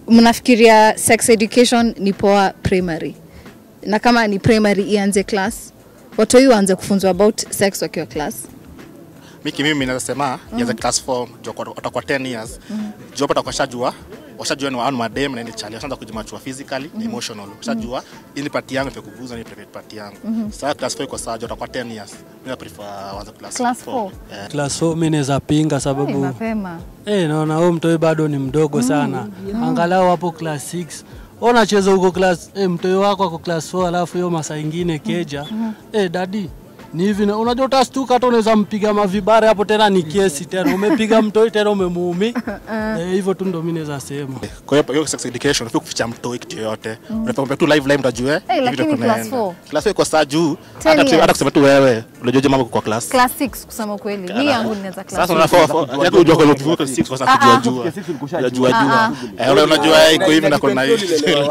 mnafikiria sex education ni poa primary na kama ni primary ianze class watoi waanze kufunzwa about sex wakiwa class miki mimi naweza sema ianze class 4 juu kwa- watakuwa 10 years juu hapo watakuwa washajua washajua ni wanu madem na ni chali washaanza kujimachua physically na emotional washajua hii ni party yangu pekuguzwa ni private party yangu sasa class 4 iko sawa juu watakuwa 10 years mimi na prefer waanze class Class 4 four. Eh. Class 4 mimi naweza pinga Hey, sababu mapema eh, naona huyo mtoi bado ni mdogo sana. Angalau hapo class 6 unacheza huko class eh, mtoi wako ako class 4 alafu hiyo masaa ingine keja eh, dadi ni hivi na- unajua utastuka hata unaweza mpiga mavibare hapo tena ni kesi tena umepiga mtoi tena umemuumi eh, hivyo tu ndo mimi naweza sema kwa hiyo hiyo sex education ufi kuficha mtoi kitu yoyote unafaa tu live live mtajue Hey, hivi ndio lakini class kunaenda. four. class 4 iko saa juu 10 hata kusema- years. hata kusema tu wewe unajua je mambo kwa class class 6 kusema ukweli mi yangu ninaweza class sasa unafaa yako unajua kwa kwa 6 kwa sababu kujua jua unajua jua eh ule unajua iko hivi na kuna hivi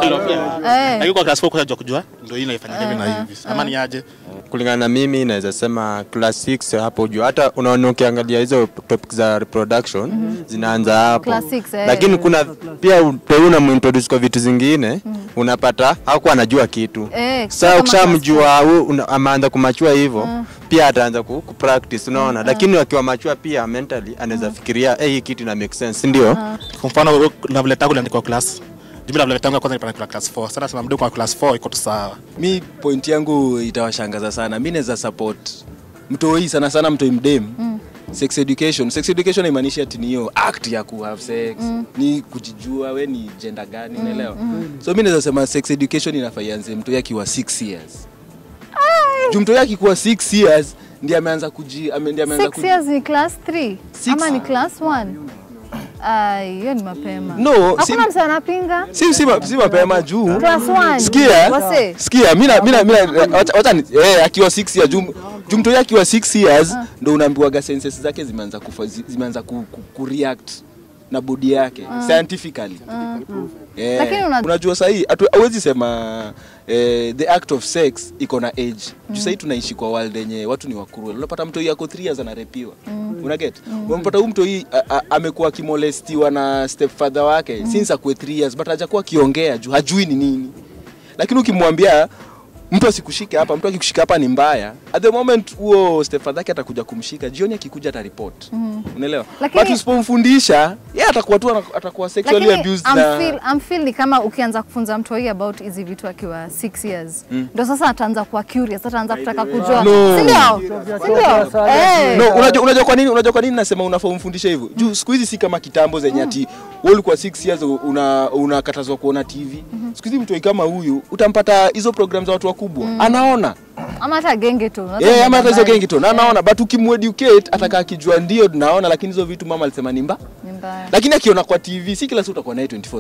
Eh. lakini kwa class 4 kujua kujua ndio hii inaifanya hivi na hivi ama ni aje kulingana na mimi naweza sema class 6 hapo juu hata unaona ukiangalia hizo topic za reproduction zinaanza hapo Class six, eh. lakini kuna pia utoi unamuintroduce kwa vitu zingine unapata hakuwa anajua kitu Eh, sasa kama ukishamjua huyu una- ameanza kumachua hivyo pia ataanza ku, ku practice unaona lakini wakiwa machua pia mentally anaweza fikiria hey, hii kitu ina make sense ndio kwa mfano level tangu iliandikwa class jumla level tangu ya kwanza nilipanda class 4 sasa nasema mdogo kwa class 4 iko tu sawa mi point yangu itawashangaza sana mi naweza support mtoi sana sana mtoi mdem mm. sex education sex education haimaanishi ati ni hiyo act ya ku have sex mm. ni kujijua we ni gender gani unaelewa so mi naweza sema sex education inafaa ianze mtoi akiwa 6 years juu mtoi akikuwa 6 years ndiye ameanza kuji ame- ndiye ameanza 6 years ni class 3 Six. ama ni class 1 Ai, hiyo ni mapema No, si- hakuna mtu anapinga si, si, ma- si mapema juu class 1 sikia wase sikia mina mina mina wacha- wacha ni- eh akiwa 6 years jum jumtoi akiwa 6 years ndo unaambiwaga senses zake zimeanza kufa zi- zimeanza ku, ku, ku react na body yake scientifically Eh, Lakini una- unajua sahii hawezi sema eh, the act of sex iko na age juu sahii tunaishi kwa world yenye watu ni wakurua unapata mtoi yako 3 years anarepiwa unaget unapata huyu mtoi a- a- amekuwa akimolestiwa na stepfather wake since akuwe 3 years but hajakuwa akiongea juu hajui ni nini lakini ukimwambia mtu asikushike hapa mtu akikushika hapa ni mbaya at the moment huo stepfather yake atakuja kumshika jioni akikuja ataripot unaelewa Lakini- but usipomfundisha yeye atakuwa tu ana- atakuwa sexually lakini abused I'm na feel, I'm feel ni kama ukianza kufunza mtu hii about hizi vitu akiwa 6 years ndo sasa ataanza kuwa curious ataanza kutaka kujua No. si ndio si ndio eh no unajua unajua kwa nini unajua kwa nini nasema unafaa umfundishe hivyo juu siku hizi si kama kitambo zenye ati wewe ulikuwa 6 years una unakatazwa kuona TV siku hizi mtu kama huyu utampata hizo program za watu wakubwa anaona ama hata genge tu eh ama hata hizo gengi tu na anaona but ukimueducate atakaa akijua ndio naona lakini hizo vitu mama alisema ni mba ni mbaya lakini akiona kwa TV si kila siku utakuwa naye 24